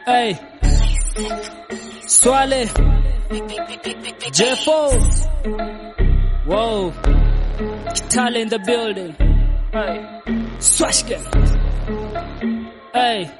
Hey. Swale. Jeffo. Whoa. Kitale in the building. Hey. Swashke. Hey.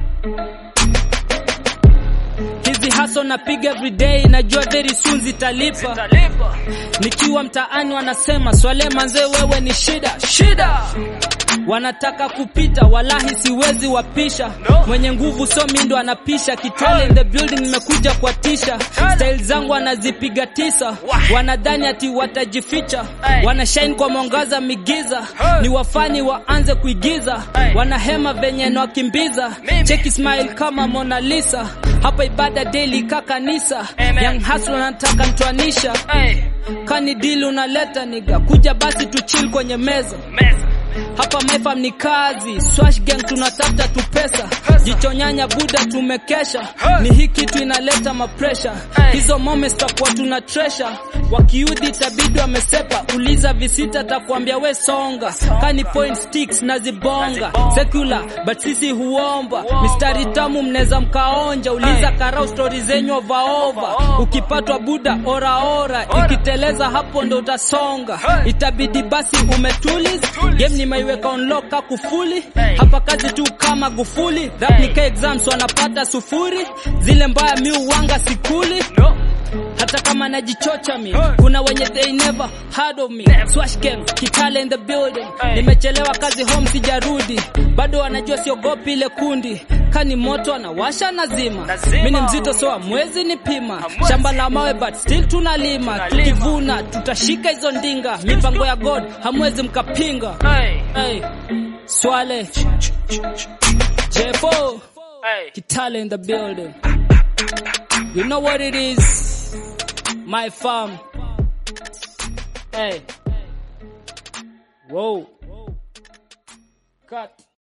Hizi haso napiga everyday, najua very soon zitalipa. Nikiwa mtaani wanasema Swale manze, wewe ni shida shida wanataka kupita, walahi siwezi wapisha. Mwenye nguvu so mi ndo anapisha. Kitale in the building, nimekuja kwa tisha. Style zangu wanazipiga tisa, wanadhani ati watajificha, wanashine kwa mwangaza migiza, ni wafani waanze kuigiza, wanahema venye nawakimbiza. Cheki smile kama Mona Lisa, hapa ibada daily ka kanisa. Young hustler nataka mtwanisha, kani deal unaleta niga, kuja basi tu chill kwenye meza hapa maifam ni kazi, swash gang tunatafuta tu pesa, jicho nyanya buda tumekesha, ni hii kitu inaleta mapresha, hizo moments takuwa tuna treasure, wakiudhi tabidi wamesepa, uliza visita takuambia we songa, kani point sticks na zibonga, secular but sisi huomba, mistari tamu mneza mkaonja, uliza karau stori zenyu ovaova, ukipatwa buda oraora, ikiteleza hapo ndo utasonga, itabidi basi umetuliz game nimeiweka unlock ka kufuli hapa kazi tu kama gufuli rap nika exams wanapata sufuri zile mbaya mi uwanga sikuli hata kama najichocha mi kuna wenye they never heard of me swash gang kitale in the building nimechelewa kazi home sijarudi bado wanajua siogopi ile kundi kani moto anawasha nazima mi ni mzito so mwezi ni pima shamba la mawe but still tunalima tukivuna tutashika hizo ndinga mipango ya god hamwezi mkapinga hey. swale jefo kitale in the building you know what it is my farm hey whoa cut